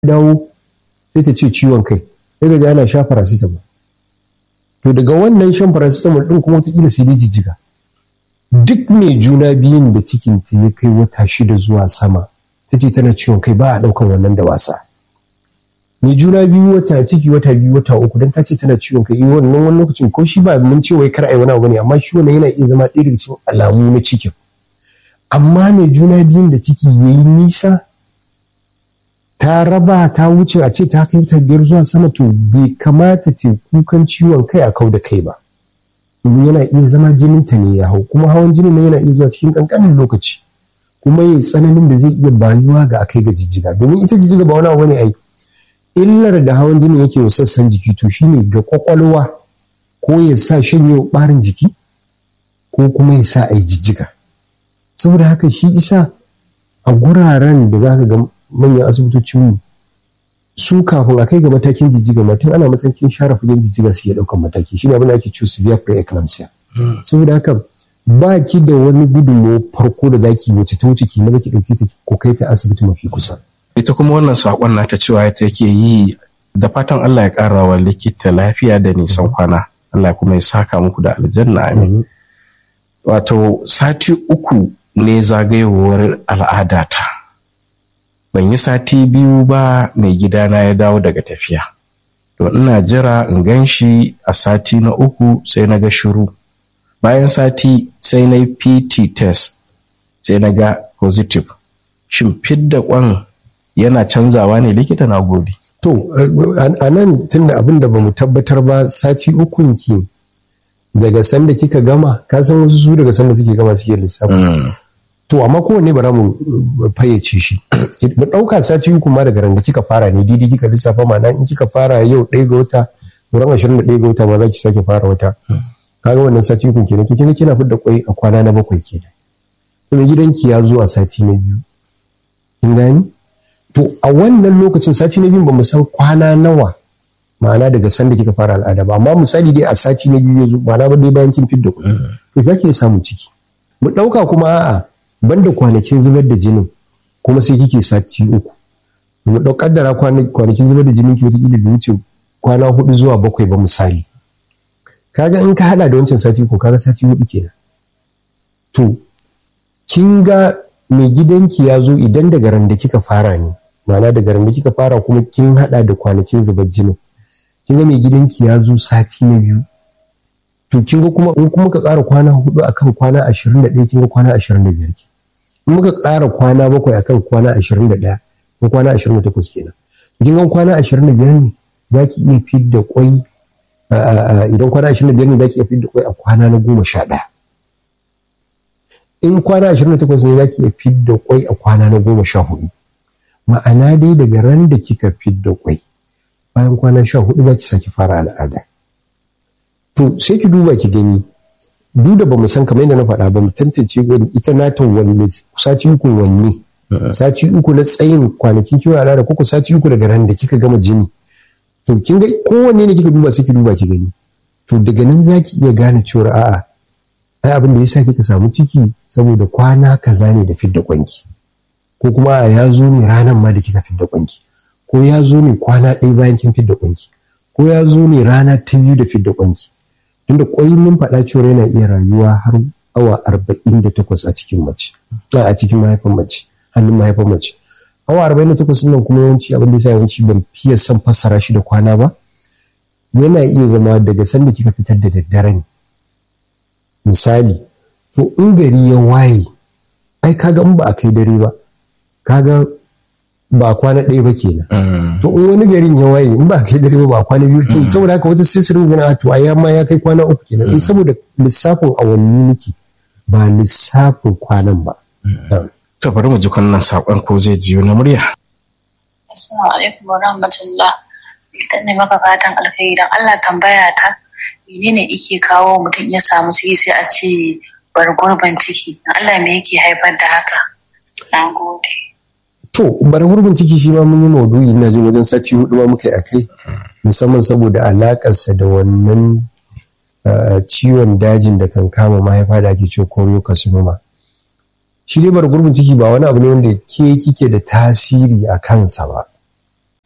dawo sai ta ce ciwon kai sai ga ana sha paracetamol to daga wannan shan paracetamol din kuma wataƙila sai dai jijjiga duk mai juna biyun da cikin ta ya kai wata shida zuwa sama ta ce tana ciwon kai ba a ɗaukan wannan da wasa mai juna biyu wata ciki wata biyu wata uku don ta ce tana ciwon kai wannan wani lokacin ko shi ba mun ce wai kar a yi wani abu ne amma shi wannan yana iya zama ɗaya daga cikin alamu na cikin amma mai juna biyun da ciki ya yi nisa ta raba ta wuce a ce ta kai ta biyar zuwa sama to bai kamata ta kukan ciwon kai a kau da kai ba domin yana iya zama jinin ta ne ya hau kuma hawan jinin nan yana iya zuwa cikin kankanin lokaci kuma ya tsananin da zai iya bayuwa ga akai ga jijjiga domin ita jijjiga ba wani abu ne ai illar da hawan jini yake wa sassan jiki to shine ga kwakwalwa ko ya sa shanye barin jiki ko kuma ya sa a yi jijjiga saboda haka shi isa a guraren da za ka ga manyan asibitocinmu su kafin a kai ga matakin jijjiga mutum ana matakin share fagen jijjiga su iya ɗaukan mataki shi ne abin da ake cewa severe preeclampsia saboda haka ba ki da wani gudunmawa farko da zaki wuce ta wuce ki maza ki ɗauki ta ko kai ta asibiti mafi kusa ita kuma wannan saƙon nata cewa ta yake yi da fatan Allah ya ƙara wa likita lafiya da nisan kwana Allah kuma ya saka muku da aljanna amin wato sati uku ne zagayowar al'adata ban yi sati biyu ba mai gidana ya dawo daga tafiya to ina jira in gan shi a sati na uku sai na ga shiru bayan sati sai na yi pt test sai na ga positive shin fidda kwan yana canzawa ne likita na gode to a nan tun da abin da ba mu tabbatar ba sati ukun ki daga sanda kika gama ka san wasu su daga sanda suke gama suke lissafi to amma kowanne ba za mu fayyace shi mu ɗauka sati uku ma daga ran da kika fara ne didi kika lissafa ma in kika fara yau ɗaya ga wata ran ashirin da ɗaya ga wata ma za ki sake fara wata kaga wannan sati uku kenan to kina kina fidda kwai a kwana na bakwai kenan to mai gidanki ya zo a sati na biyu kin gani to a wannan lokacin sati na biyu ba mu san kwana nawa ma'ana daga sanda kika fara al'ada ba amma misali dai a sati na biyu ya zo ma'ana ba dai bayan kin fidda kwai to za ki samu ciki mu ɗauka kuma a'a banda kwanakin zubar da jinin kuma sai kike sati uku mu ɗau kaddara kwanakin zubar da jinin ki wata da wuce kwana hudu zuwa bakwai ba misali kaga in ka hada da wancan sati uku kaga sati hudu kenan to kin ga mai gidanki ya zo idan daga ran da kika fara ne ma'ana daga ran da kika fara kuma kin hada da kwanakin zubar jinin kin ga mai gidanki ya zo sati na biyu to kin ga kuma in kuma ka ƙara kwana hudu akan kwana ashirin da ɗaya kin ga kwana ashirin da biyar in muka ƙara kwana bakwai akan kwana ashirin da ɗaya ko kwana ashirin da takwas kenan kin ga kwana ashirin da biyar ne za ki iya fidda kwai idan kwana ashirin da biyar ne za ki iya fidda kwai a kwana na goma sha ɗaya in kwana ashirin da takwas ne za ki iya fidda kwai a kwana na goma sha hudu ma'ana dai daga ran da kika fidda kwai bayan kwana sha hudu za ki sake fara al'ada to sai ki duba ki gani duk da bamu san kamar yadda na faɗa ba mu tantance wani ita nata wanne sati uku wanne sati uku na tsayin kwanakin kiwon al'ada ko sati uku daga ran da kika gama jini to kin ga kowanne ne kika duba sai ki duba ki gani to daga nan za ki iya gane cewa a'a ai abin da yasa kika samu ciki saboda kwana kaza ne da fidda kwanki ko kuma a ya zo ne ranan ma da kika fidda kwanki ko ya zo ne kwana ɗaya bayan kin fidda kwanki ko ya zo ne rana ta biyu da fidda kwanki tunda kwai mun faɗa cewa yana iya rayuwa har awa arba'in da takwas a cikin mace a cikin mahaifin mace hannun mahaifin mace awa arba'in da takwas nan kuma yawanci abin da yasa yawanci ban fiye son fassara shi da kwana ba yana iya zama daga sanda kika fitar da daddare ne misali to in gari ya waye ai kaga in ba a kai dare ba kaga ba kwana ɗaya ba kenan to in wani garin ya waye in ba kai dare ba ba kwana biyu to saboda haka wata sai su ringa to ai ma ya kai kwana uku kenan in saboda lissafin awanni muke ba lissafin kwanan ba to bari mu ji wannan sakon ko zai jiyo na murya assalamu alaikum wa rahmatullah idan ne maka fatan alkhairi dan Allah tambaya ta menene yake kawo mutum ya samu ciki sai a ce bar gurban ciki Allah me yake haifar da haka na gode To, bara gurbin ciki shi ma mun yi maudu'i na jin wajen sati hudu ma muka yi a kai, musamman saboda alakarsa da wannan ciwon dajin da kan kama mahaifa da ake cewa choriocarcinoma. Shi dai bara gurbin ciki ba wani abu ne wanda ke kike da tasiri a kansa ba.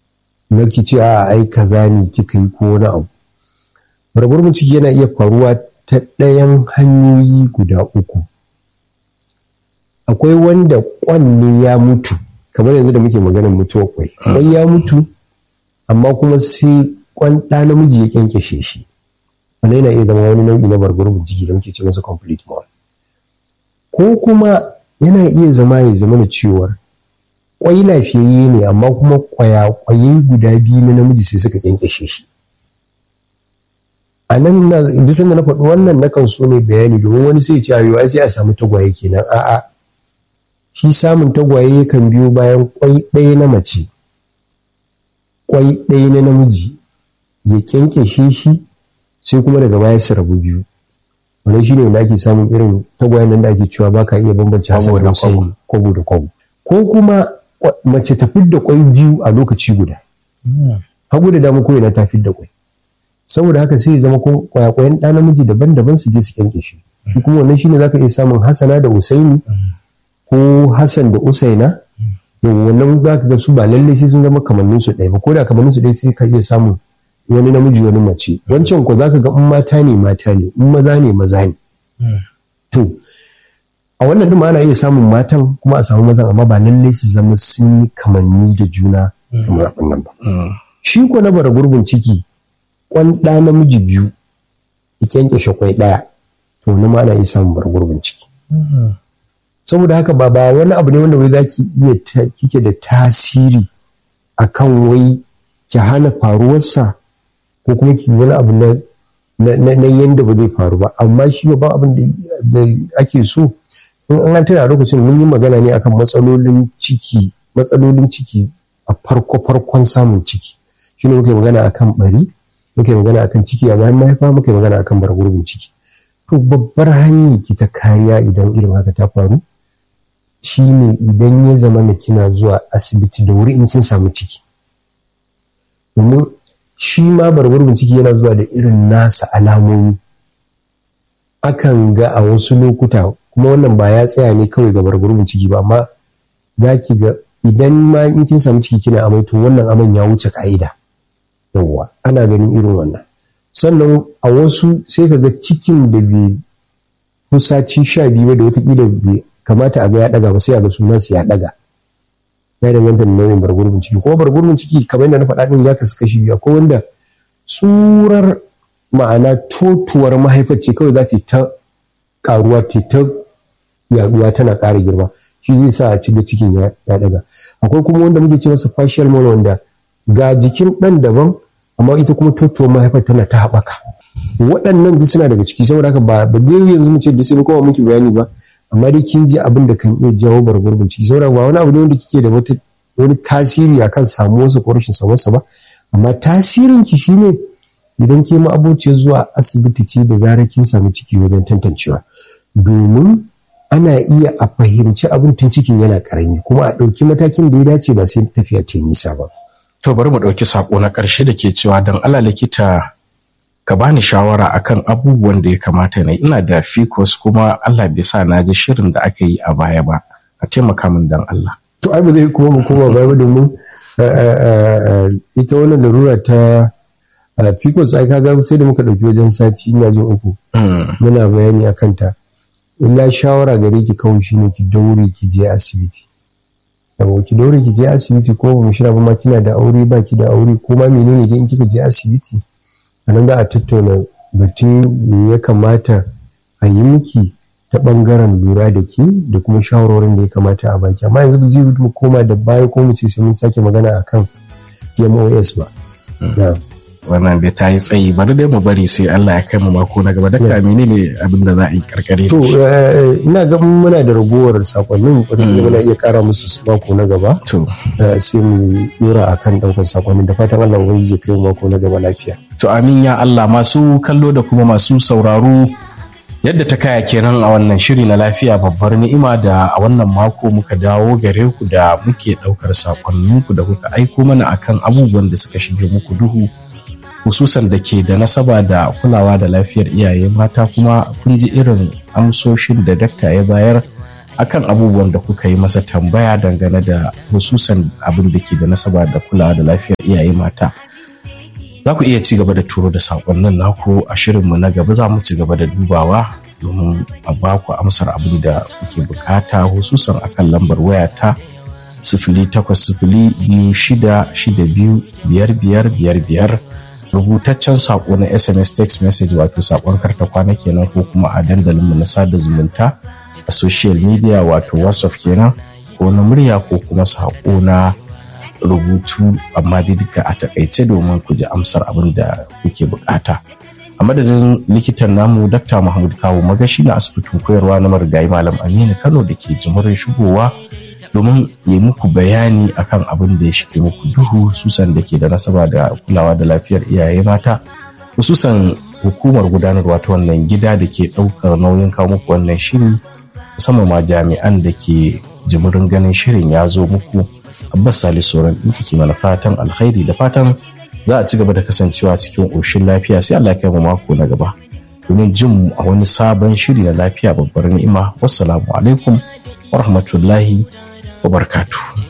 na ki ce a ai kaza ne kika yi ko wani abu bargurbin ciki yana iya faruwa ta ɗayan hanyoyi guda uku akwai wanda kwanne ya mutu kamar yanzu da muke maganar mutuwar kwai kwai ya mutu amma kuma sai kwan ɗa namiji ya kyankyashe shi wannan yana iya zama wani nau'i na bargurbin ciki da muke ce masa complete mole ko kuma yana iya zama ya zama da cewar kwai lafiyayye ne amma kuma kwaya-kwaye guda biyu na namiji sai suka kyankyashe shi a nan na bisan da na faɗi wannan na kan so ne bayani domin wani sai ce ayo ai sai a samu tagwaye kenan a'a shi samun tagwaye yakan biyo bayan kwai ɗaya na mace kwai ɗaya na namiji ya kyankyashe shi sai kuma daga baya su rabu biyu wannan shine wanda ake samun irin tagwayen nan da ake cewa baka iya bambance hasan da Hussein kwabo da kwabo ko kuma mace ta fidda kwai biyu a lokaci guda hagu da dama ko ina ta fidda kwai saboda haka sai ya zama ko kwayakwayan ɗa namiji daban-daban su je su kyanke shi shi kuma wannan shine zaka iya samun hasana da usaini ko hasan da usaina yau wannan zaka ga su ba lalle sai sun zama kamannin su ɗaya ba ko da kamannin su ɗaya sai ka iya samun wani namiji wani mace wancan ko zaka ga in mata ne mata ne in maza ne maza ne to a wannan din ma ana iya samun matan kuma a samu mazan amma ba lalle su zama sun yi kamanni da juna kamar abin nan ba shi ko na bara gurbin ciki kwan ɗa namiji biyu ya kyankyashe kwai ɗaya to wani ma ana iya samun bara gurbin ciki saboda haka ba ba wani abu ne wanda wai zaki iya kike da tasiri akan wai ki hana faruwarsa ko kuma ki wani abu na na yanda ba zai faru ba amma shi ba abin da ake so in an tana a lokacin mun yi magana ne akan matsalolin ciki matsalolin ciki a farko farkon samun ciki shine muke magana akan bari muke magana akan ciki a bayan mahaifa muke magana akan bargurbin ciki to babbar hanyar ki ta kariya idan irin haka ta faru shine idan ya zama na kina zuwa asibiti da wuri in kin samu ciki domin shi ma bargurbin ciki yana zuwa da irin nasa alamomi akan ga a wasu lokuta kuma wannan ba ya tsaya ne kawai ga bargurbin ciki ba amma za ki ga idan ma in kin samu ciki kina amai to wannan aman ya wuce ka'ida yawwa ana ganin irin wannan sannan a wasu sai ka ga cikin da bai kusaci sha biyu ba da watakila bai kamata a ga ya daga ba sai a ga sunan ya daga ya danganta da nau'in bargurbin ciki kuma bargurbin ciki kamar yadda na faɗa din ya kasu kashi biyu akwai wanda tsurar ma'ana totuwar mahaifar ce kawai za ta ta karuwa ta ta yaduwa tana ƙara girma shi zai sa a cikin cikin ya daga akwai kuma wanda muke ce masa partial mono wanda ga jikin ɗan daban amma ita kuma totuwar mahaifar tana ta haɓaka waɗannan duk suna daga ciki saboda haka ba ba dai yanzu mu ce da sai kuma muke bayani ba amma dai kin ji abin da kan iya jawo bargurbin ciki saboda ba wani abu ne wanda kike da wata wani tasiri akan samuwarsa ko rashin samuwarsa ba amma tasirin ki shine idan ke ma abociyar zuwa asibiti ce da zarar kin samu ciki wajen tantancewa domin ana iya a fahimci abin tun cikin yana karami kuma a ɗauki matakin da ya dace ba sai tafiya ta nisa ba. To bari mu ɗauki sako na ƙarshe da ke cewa don Allah likita ka bani shawara akan abubuwan da ya kamata na ina da fikos kuma Allah bai sa na ji shirin da aka yi a baya ba a taimaka min don Allah. To ai ba zai kuma mu koma baya ba domin ita wannan larura ta fikos ai kaga sai da muka ɗauki wajen sati ina jin uku muna bayani akan ta. illa shawara gare ki kawai shine ki daure ki je asibiti yawo ki daure ki je asibiti ko ba mu shira ba ma kina da aure ba ki da aure ko ma menene dai in kika je asibiti a nan za a tattauna batun me ya kamata a yi miki ta bangaren lura da ke da kuma shawarorin da ya kamata a baki amma yanzu zai mu koma da baya ko mu ce sai mun sake magana akan MOS ba. wannan da ta yi tsayi bari dai mu bari sai Allah ya kai mu mako na gaba dakta menene abin da za a yi karkare to ina ga muna da ragowar sakonnin wanda muna iya kara musu mako na gaba to sai mu dora akan daukar sakonnin da fatan Allah ubangiji ya kai mu mako na gaba lafiya to amin ya Allah masu kallo da kuma masu sauraro yadda ta kaya kenan a wannan shiri na lafiya babbar ni'ima da a wannan mako muka dawo gare ku da muke daukar sakonninku da kuka aiko mana akan abubuwan da suka shige muku duhu hususan da ke da nasaba da kulawa da lafiyar iyaye mata kuma kun ji irin amsoshin da dakta ya bayar akan abubuwan da kuka yi masa tambaya dangane da hususan abin da ke da nasaba da kulawa da lafiyar iyaye mata za ku iya ci gaba da turo da saƙonnin naku a shirinmu na gaba za mu ci gaba da dubawa domin a ba ku amsar abin da kuke bukata hususan akan lambar waya ta sifili takwas sifili biyu shida shida biyu biyar biyar biyar biyar rubutaccen saƙo na sms text message wato saƙon karta kwana kenan ko kuma a dandalinmu na sada zumunta a social media wato whatsapp kenan ko na murya ko kuma saƙo na rubutu amma dai duka a takaice domin ku ji amsar abin da kuke bukata a madadin likitan namu dr mahmud kawo magashi na asibitin koyarwa na marigayi malam aminu kano da ke jimurin shigowa domin yi muku bayani akan abin da ya shige muku duhu susan da ke da nasaba da kulawa da lafiyar iyaye mata hususan hukumar gudanarwa ta wannan gida da ke ɗaukar nauyin kawo muku wannan shiri musamman ma jami'an da ke jimirin ganin shirin ya zo muku abbas salisu sauran ɗin ke mana fatan alkhairi da fatan za a ci gaba da kasancewa cikin ƙoshin lafiya sai allah kai mu mako na gaba domin jin mu a wani sabon shiri na lafiya babbar ni'ima wassalamu alaikum wa rahmatullahi wa barakatuh